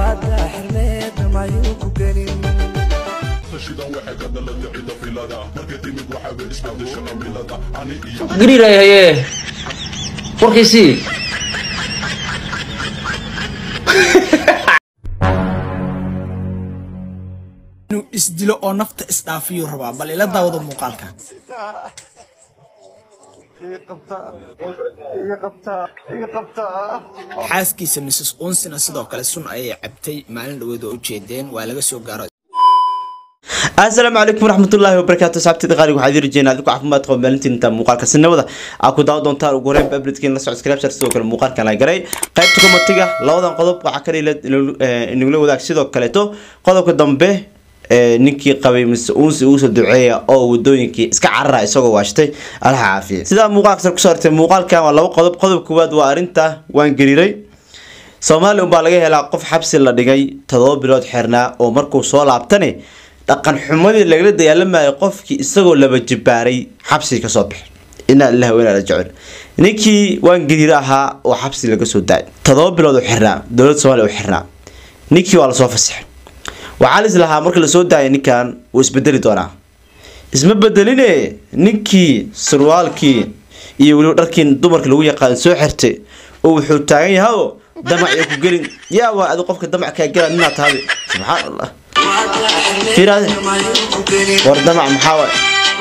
waada xirmeeda mayuu ku gelin tashidan waxay ka dhalatay cida filada markay timid waxaa isbedesha cimilada ani iyo gariiray haye warkiisii inuu isdilo oo nafta isdhaafiyuu rabaa bal ila daawada muuqaalka xaaskiisa mrs unsina sidoo kale sun ayay cabtay maalin dhaweed oo ujeedeen waa laga soo gaaro asalaamu calaykum waraxmatullaahi wabarakaatu saabtida qaaliga waxaa idin rajeynaa adigu caafimaad qaba maalintiin inta muuqaalka sinabada aa ku daawan doontaan ugu horeyn babridkiin la socod scripture sidoo kale muuqaalkan la garay qaybta komatiga labadan qodob waxaa kale inagula wadaag sidoo kaleeto qodobka dambe ee ninkii qabay mise uunsi uusoo duceeya oo wadooyinkii iska carara isagoo waashtay allaha caafiya sidaa muuqaalka sar kusoo artay muuqaalkan waa laba qodob qodob koowaad waa arrinta waan gariiray soomaaliya unbaa laga helaa qof xabsi la dhigay todoba bilood xirnaa oo markuu soo laabtane dhaqan xumadii lagala dagaalamayo qofkii isagoo laba jibaaray xabsi kasoo baxay inaa ilaah weynaa la jecel ninkii waan gariir ahaa oo xabsi laga soo daayay todoba bilood u xirnaa dowladda soomaaliya u xirnaa ninkii waa lasoo fasaxay waxaa lis lahaa marka lasoo daayay ninkan wuu isbedeli doonaa isma bedeline ninkii surwaalkii iyo weliba dharkii dumarka lagu yaqaan soo xirtay oo wuxuu taagan yahaoo damac iyo ku gelin yaa waa adi qofka damac kaa gela ninaa tahabi subxaan allah fiiraade war damac maxaa waay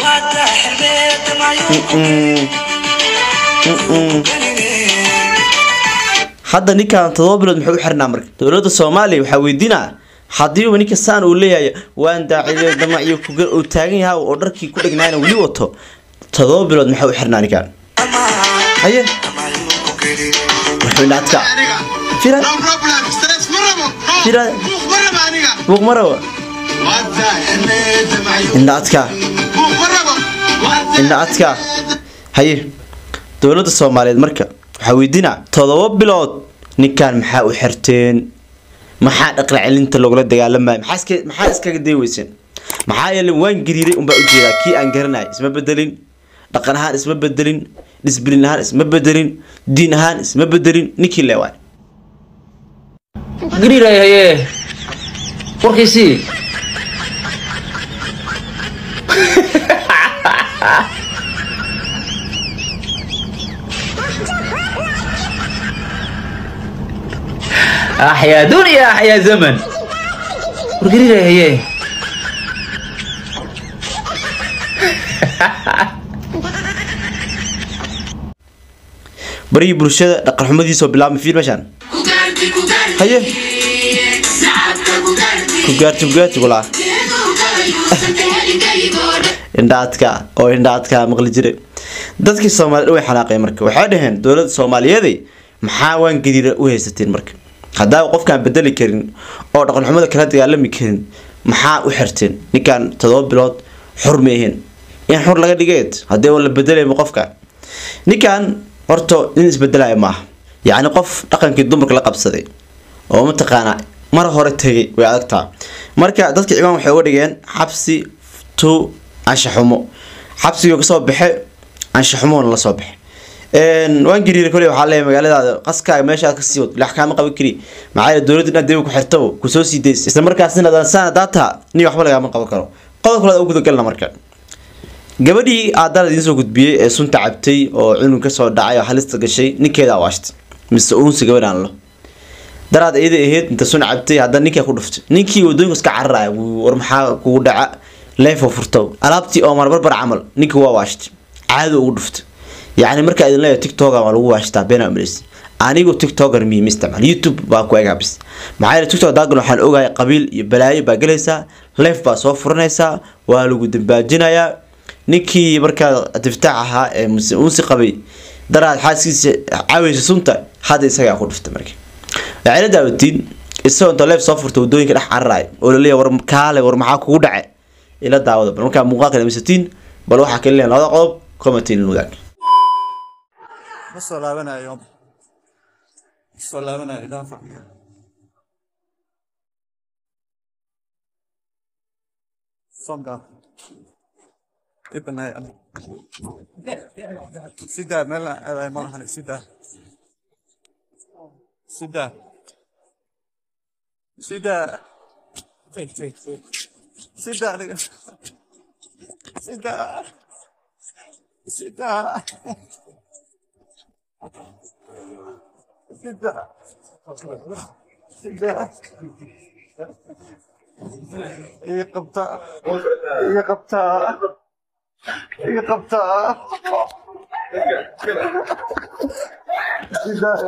hadda ninkan todoba bilood muxuu u xirnaa marka dowladda soomaaliya waxaa weydiinaa haddiiba ninka saan uu leeyahay waan daaciday damac iyo kugal uu taagan yahay oo dharkii ku dhegnaayna weli wato todoba bilood maxaa u xirnaa ninkan haye wuxuu dhaadka fiiraade No problem. Stress marabo. Tira- Buuq marabo aniga. buuq marawa Wada xirmeeda mayo. indha adka Buuq marabo. Wada indha adka haye dowladda soomaaliyeed marka waxaa weydiinaa todoba bilood ninkan maxaa u xirteen maxaa dhaqan celinta lagula dagaalamaya maxaa iska- maxaa iskaga day weyseen maxaa yeele waan gariiray unbaa ujeedaa kii aan garanay isma bedelin dhaqan ahaan isma bedelin disbilin ahaan isma bedelin diin ahaan isma bedelin ninkii leewaay gariiray haye warkiisii axyaa dunya axyaa zaman war gariiray haye barigii bulshada dhaqan xumadiisoo bilaabmay fiir meeshaan haye ku gaarti ku gaarti kulaa indhaadka oo indhaadka maqli jiray dadkii soomaaliyed way xanaaqeen marka waxay dhaheen dowladda soomaaliyeeday maxaa waan gadiira u haysateen marka haddaa qofkaan bedeli karin oo dhaqan xumada kala dagaalami karin maxaa u xirteen ninkan todoba bilood xur ma ahayn in xur laga dhigeed haddii la bedelayma qofkan ninkan horta nin isbedelaya maaha yacni qof dhaqankii dumarka la qabsaday oo mataqaanaa mar hore tegay way adagtaa marka dadka ciwaan waxay uga dhigeen xabsi to anshaxumo xabsigii kasoo baxe anshaxumoona la soo baxe waan gariiray koley waxaa leeyahay magaaladaada qaskaaga meeshaad kasii wad lax kaama qaban kari maxaa yeele dowladda inaad debi ku xirtabo kusoo sii days isla markaasina adaan saan hadaa taha nin waxba lagaama qaban karo qodob kale u gudagalna marka gabadhii aadaan idiin soo gudbiyey ee sunta cabtay oo cunug kasoo dhacay oo halista gashay ninkeeda awaashtay mise uunsi gabadhaan lo daraad iyada ahayd inta sun cabtay haddana ninkaa ku dhuftay ninkii wadooyinka iska cararaya wuu war maxaa kugu dhaca leefo furto alaabtii oo marbarbar camal ninkii waa waashtay caado ugu dhuftay yacni markaa idin leeyahay tiktoka waa lagu waashtaa been amres anigu tiktoker miyima isticmaal youtube baa ku egaa bis maxaa yeele tiktok daagan waxaan ogahay qabiil iyo balaayo baa gelaysaa leef baa soo furanaysaa waa lagu dambaajinayaa ninkii markaa tiftaax ahaa ee muse unsi qabay daraad xaaskiisa caaweysa sunta hadda isagaa ku dhuftay marka waxayna daawatiin isagoo inta leef soo furta wadooyinka dhex cararaay oo laleeyahay war kaale war maxaa kugu dhace ila daawada bal markaa muuqaalka dhamaystiin bal waxaa kale leeyahay labada qodob commentin wadaag ma soo laabanayo ma soo laabanayo dhaafa sonka ibanay sidaa meel aday ma lahan sidaa sidaa Sida. Sida aniga. Sida. Sida. Sida. Sida. Iga qabtaa. Iga qabtaa. Iga qabtaa. Sida.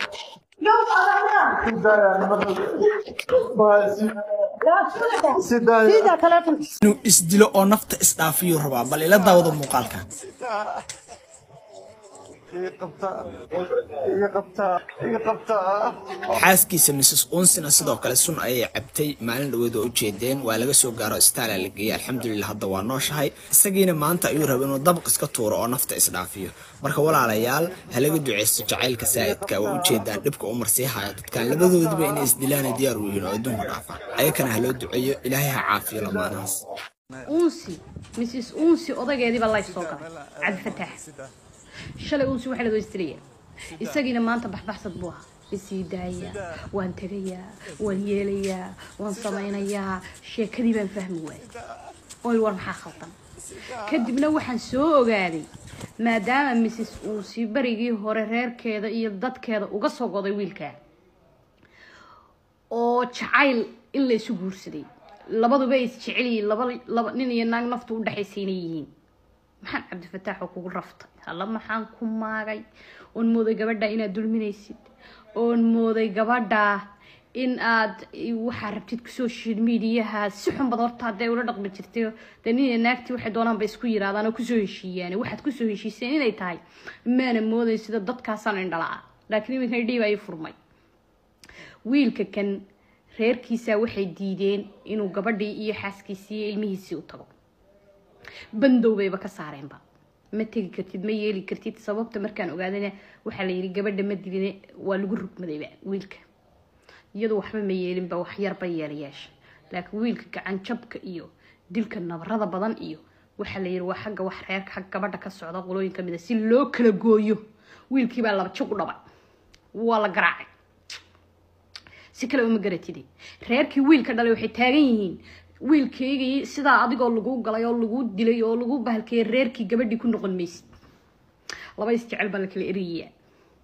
Sida. inuu isdilo oo nafta isdhaafiyuu rabaa bal ila daawada muuqaalkan Iga qabtaa. Iga qabtaa. Iga qabtaa. xaaskiisa mrs unsina sidoo kale sun ayay cabtay maalin dhaweed oo ujeedeen waa laga soo gaaro istaala la geeyey alxamdulilah hadda waa nooshahay isagiina maanta ayuu raba inuu dabaq iska tuuro oo nafta isdhaafiyo marka walaalayaal halaga duceysto jacaylka saa'idka waa ujeedaan dhibka u marsiihaya dadkan labadoodiba inay isdilaana diyaar u yihiin oo adduunka dhaafaan ayakana haloo duceeyo ilaahay ha caafiyo lamaanahaas unsi mrs unsi odaygeediiba lay soo galay cabdifataax shalay unsi waxaa la istiraya isagiina maanta baxbaxsad buu ahaa isii daayaa waan tegayaa waan yeelayaa waan samaynayaa sheekadii baan fahmi waayay oy war maxaa khaldan kadibna waxaan soo ogaaday maadaama mrs unsi barigii hore reerkeeda iyo dadkeeda uga soo goday wiilkaa oo jacayl in la isu guursaday labaduba is jecel yihiin laba laba nin iyo naag naftu u dhexaysa inay yihiin maxaan cabdifataax oo kugu raftay alla maxaan ku maagay oon mooday gabadha inaad dulminaysid oon mooday gabadha in aad waxaa rabtid social mediaha si xunbad horta hadday ula dhaqmi jirtay dee nin iyo naagtii waxay doonaan ba isku yirahdaan oo kusoo heshiiyaan waxaad kusoo heshiiseen inay tahay maana mooday sida dadkaasaan indhala laakiin iminkan dhiib ayay furmay wiilka kan reerkiisa waxay diideen inuu gabadhii iyo xaaskiisii iyo ilmihiisii u tago bandow bayba ka saareenba ma tegi kartid ma yeeli kartid sababta markaan ogaadana waxaa la yidhi gabadha ma diline waa lagu rugmadayba wiilka iyadu waxba ma yeelinba wax yarba yeelayeesha laakiin wiilka gacan jabka iyo dilka nabarada badan iyo waxaa la yidhi waa xagga wax reerka xagga gabadha ka socda qolooyin kamid a si loo kala gooyo wiilkiibaa laba jig u dhabay waa la garaacay si kale uma garatide reerkii wiilka dhalay waxay taagan yihiin wiilkaygii sidaa adigoo lagu galay oo lagu dilay oo lagu bahalkeeyay reerkii gabadhii ku noqon maysid laba isjecel baa la kala erayaa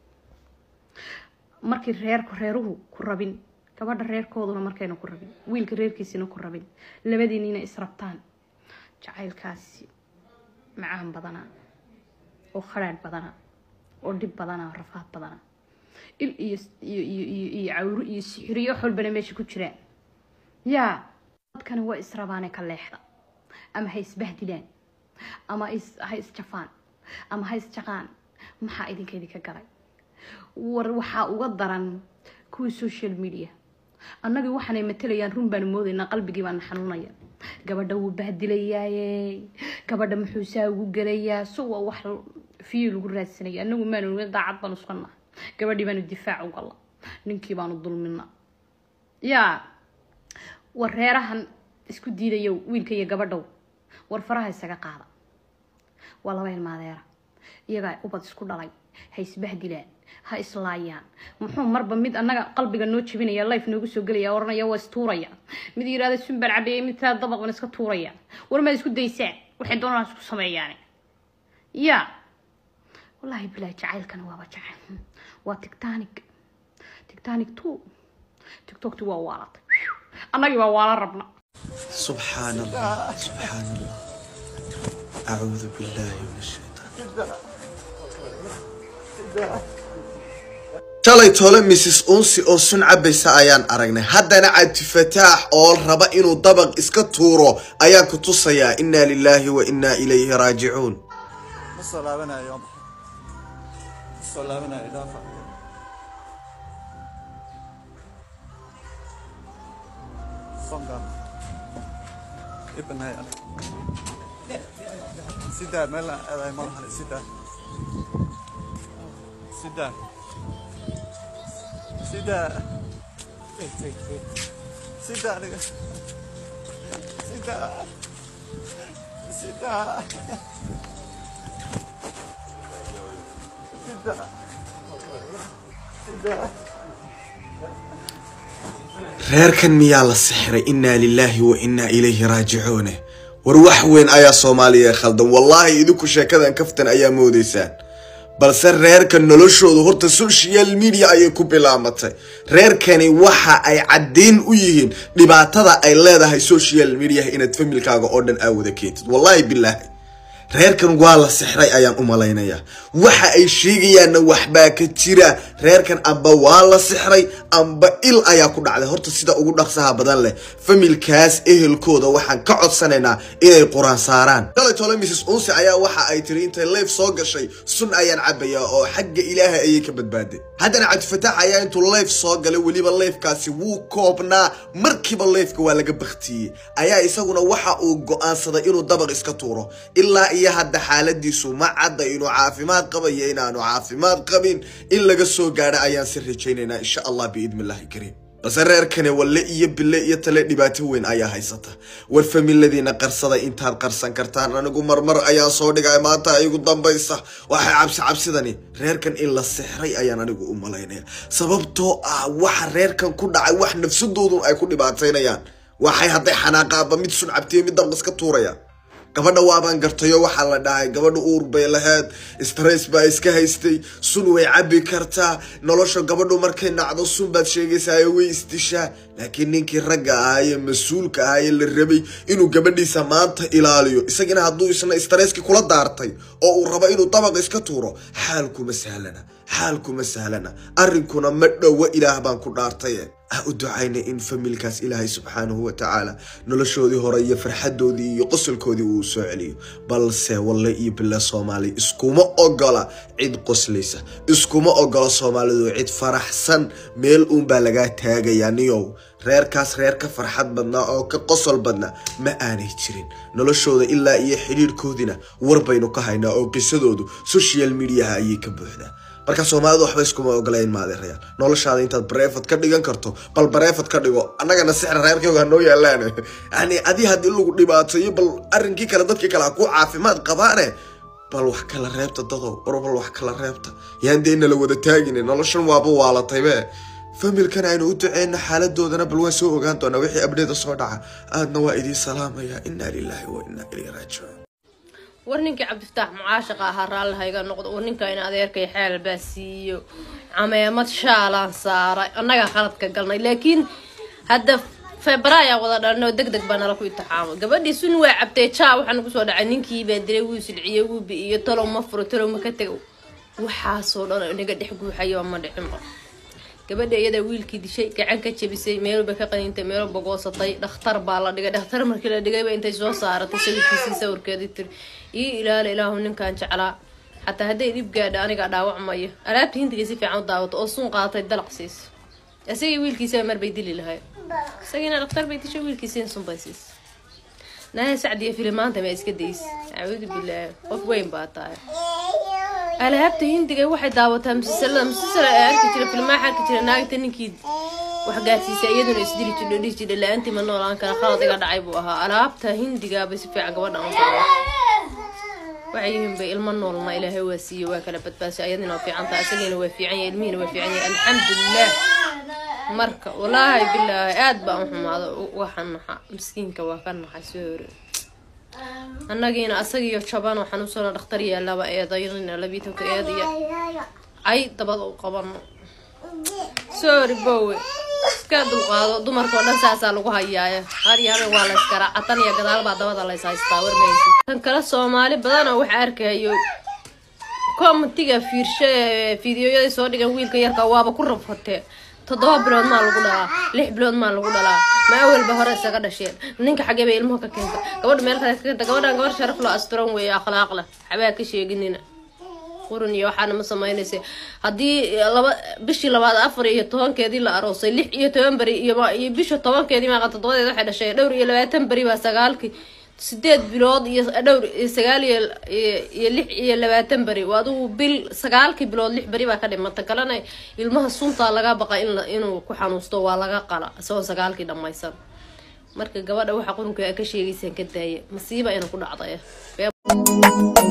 markii reerku reeruhu ku rabin gabadha reerkooduna markayna ku rabin wiilka reerkiisina ku rabin labadiinina israbtaan jacaylkaasi macaan badana oo khadhaadh badana oo dhib badana oo rafaad badana il iyo iyo iyo iyo iyo cawro iyo sixiriyo wax walbana meesha ku jiraan yaa dadkani waa israbaane ka leexda ama ha isbahdilaan ama is ha isjafaan ama ha isjaqaan maxaa idinka idinka galay war waxaa uga daran kuwii social media annagii waxaanay matalayaan run baanu moodaynaa qalbigii baana xanuunaya gabadha wuu bahdilayaaye gabadha muxuu saa ugu gelayaa so waa wax fiyo lagu raadsanaya annagu maanu nga daacad baanu iska nahay gabadhii baanu difaac u galla ninkii baanu dulmina yaa war reerahan isku diidayo wiilka iyo gabadhow war faraha isaga qaada waa laba ilmaadeera iyagaa ubad isku dhalay ha isbahdilaan ha islaayaan muxuu marba mid annaga qalbiga noo jebinaya life noogu soo gelaya oranaya waa istuuraya mid yirahda sunbaan cabeeye mid taa dabaqan iska tuuraya war maad isku daysaan waxay doonaan isku sameeyaan ya wallaahi bilaahi jacaylkana waaba jacayl waa tictanic tictanic two tiktokti waa waalatay annagii baa waala rabna سبحان الله سبحان الله أعوذ بالله من الشيطان shalay tole mrs unsi oo sun cabaysa ayaan aragnay haddana cabdifataax oo raba inuu dabaq iska tuuro ayaan ku tusayaa inna lilaahi wa inna ilayhi raajicuun Ma soo laabanayo. Ma soo laabanayo dhaafa. Songa. Ibn hay ana. Sida meel ay ma lahan sida. Sida. Sida. Sida aniga. Sida. Sida. Sida. Sida. reerkan miyaa la sixray innaa lilaahi wa innaa ilayhi raajicuune war wax weyn ayaa soomaaliya khaldan wallaahi idinku sheekadan kaftan ayaa moodaysaan balse reerka noloshoodu horta social media ayay ku bilaamatay reerkani waxa ay caddeyn u yihiin dhibaatada ay leedahay social media inaad familkaaga oo dhan aa wada keentid wallaahi bilaahi reerkan waa la sixray ayaan u malaynayaa waxa ay sheegayaanna waxbaa ka jira reerkan amba waa la sixray amba il ayaa ku dhacday horta sida ugu dhaqsaha badan leh familkaas ehelkooda waxaan ka codsanaynaa inay quraan saaraan daletole mrs unsi ayaa waxa ay tiri intay leef soo gashay sun ayaan cabayaa oo xagga ilaahay ayay ka badbaaday haddana cabdifataax ayaa intuu leef soo galay weliba leefkaasi wuu koobnaa markiiba leefka waa laga baktiyey ayaa isaguna waxa uu go-aansaday inuu dabaq iska tuuro ilaa iyo hadda xaaladiisu ma cadda inuu caafimaad qabayo inaanu caafimaad qabin in laga soo gaadho ayaan si rajaynaynaa insha allah biidni illaahi kariim balse reerkani walle iyo bille iyo tale dhibaato weyn ayaa haysata war familadiina qarsada intaad qarsan kartaan anigu marmar ayaan soo dhigay maanta igu dambaysa waxay cabsi cabsidani reerkan in la sixray ayaan anigu u malaynaya sababtoo ah waxa reerkan ku dhacay wax nafsadoodun ay ku dhibaataynayaan waxay hadday xanaaqaaba mid sun cabtiyo mid dabqis ka tuurayaan gabadha waabaan gartayo waxaa la dhahay gabadha uur bay lahayd stress baa iska haystay sun way cabi kartaa nolosha gabadhu markay nacdo sun baad sheegaysaayo way isdishaa laakiin ninkii ragga ahaaye mas-uulka ahaaye la rabay inuu gabadhiisa maanta ilaaliyo isagina hadduu isna stresski kula daartay oo uu rabo inuu dabaq iska tuuro xaalkuma sahlana xaalkuma sahlana arrinkuna ma dhowa ilaah baan ku dhaartaye ha u ducayna in familkaas ilaahay subxaanahu wa tacaala noloshoodii hore iyo farxadoodii iyo qosolkoodii uu soo celiyo balse walle iyo bille soomaali iskuma ogola cid qoslaysa iskuma ogola soomaalidu cid faraxsan meel uunbaa lagaa taagayaa niyow reerkaas reer ka farxad badnaa oo ka qosol badnaa ma aanay jirin noloshooda ilaa iyo xidhiirhkoodina war baynu ka haynaa oo qisadoodu social mediaha ayay ka buuxdaa marka soomaalidu waxba iskuma ogolayn maadeerayaal noloshaada intaad bareefad ka dhigan karto bal bareefad ka dhigo annagana sixra reerkayga hanoo yaalaan yani adi haddii lagu dhibaateeyo bal arrinkii kale dadkii kale ha ku caafimaad qabaane bal wax kala reebta dadow war bal wax kala reebta yaan dee nala wada taagine noloshan waaba waalataybe familkan aynu u duceyna xaaladoodana bal waan soo ogaan doonaa wixii abdheeda soo dhaca aadna waa idiin salaamaya inaa lilaahi wa inaa ilayhi raajicuun war ninkii cabdifataax mucaashaqa ahaa raalliha iga noqdo war ninka in adeerkay xeel baa siiyo cameemad shaalaan saaray annagaa khaladka galnay laakiin hadda febraayaa wada dhalnay oo deg deg baa nala ku intixaamay gabadhii sun waa cabtay jaa waxaa nagu soo dhacay ninkii baa dilay wuu silciyey wuu bi'iyo talow ma furo talow ma ka tego waxaasoo dhan oo inaga dhex guuxayo ma dhicinba gabadha iyadaa wiilkii dishay gacan ka jabisay meelba ka qaniintay meelba goosatay dhakhtar baa la dhigay dhakhtar markii la dhigayba intay soo saaratay sawirkiisii sawirkeedii tiri ii ilaali ilaahu ninkan jeclaa xataa hadday dhib gaadha anigaa dhaawacmayo alaabta hindiga si fiican u daawato oo sun qaadatay dalaq siis isagii wiilkiisaba mar bay dili lahay isagiina dhakhtar bay dishay wiilkiisiina sun bay siis naaya sacdiya filimaanta ma iska days acuudu bilaahi qof weyn baa tahay alaabta hindiga waxay daawataa musalsalada musalsala ee arki jira filmaa arki jira naagta ninkii wax gaarsiisay iyaduna isdili jidho dhihi jidha la-aantii ma noolaan kara khalad iga dhacay buu ahaa alaabta hindigaabay si fiican gabadha u daawa waxay yihiin bay ilmo noolna ilaahay waa siiye waa kala badbaasay ayadina waa fiican tahay isagiina waa fiican yahay ilmihiina waa fiican yahay alxamdulilah marka walaahi bilaahi aad baan u xumaado waxa naxa miskiinka waa ka naxay soo hore annagiina asagiyo jaban oo xanuunsano dhakhtar yaalaaba eedaynina labiitanka eed iyo ay dabada u qabano sorry bowe iska dulqaado dumarkao dhan saasaa lagu hayaayo har iyo habeen waa la yskaraa catan iyo gadaal baa dabada lays haystaa warmaysi kan kale soomaali badan oo waxa arkayo commentiga fiirshe fideoyada soo dhigan wiilka yarka waaba ku rabfatee toddoba bilood maa lagu dhalaa lix bilood maa lagu dhalaa ma awalba hore isaga dhasheen ninka xagee bay ilmuhu ka keenta gabadha meel kale ka keenta gabadhan gabar sharaf loo asturan weeye akhlaaq leh xabaa ka sheeginina qurun iyo waxaana ma sameynaysa haddii laba bishii labaad afar iyo tobankeedii la aroosay lix iyo toban beri iyo iyo bisha tobankeedii maaqa toddobadeed waxay dhashay dhowr iyo labaatan beri baa sagaalkii sideed bilood iyo dhowr iyo sagaal iyo iyo lix iyo labaatan beri adigu bil sagaalkii bilood lix beri baa ka dhimata kalena ilmaha suntaa laga baqa in inuu ku xanuusto waa laga qala isagoo sagaalkii dhammaysan marka gabadha waxa qurunka ka sheegaysaan ka daaya masiiba ina ku dhacday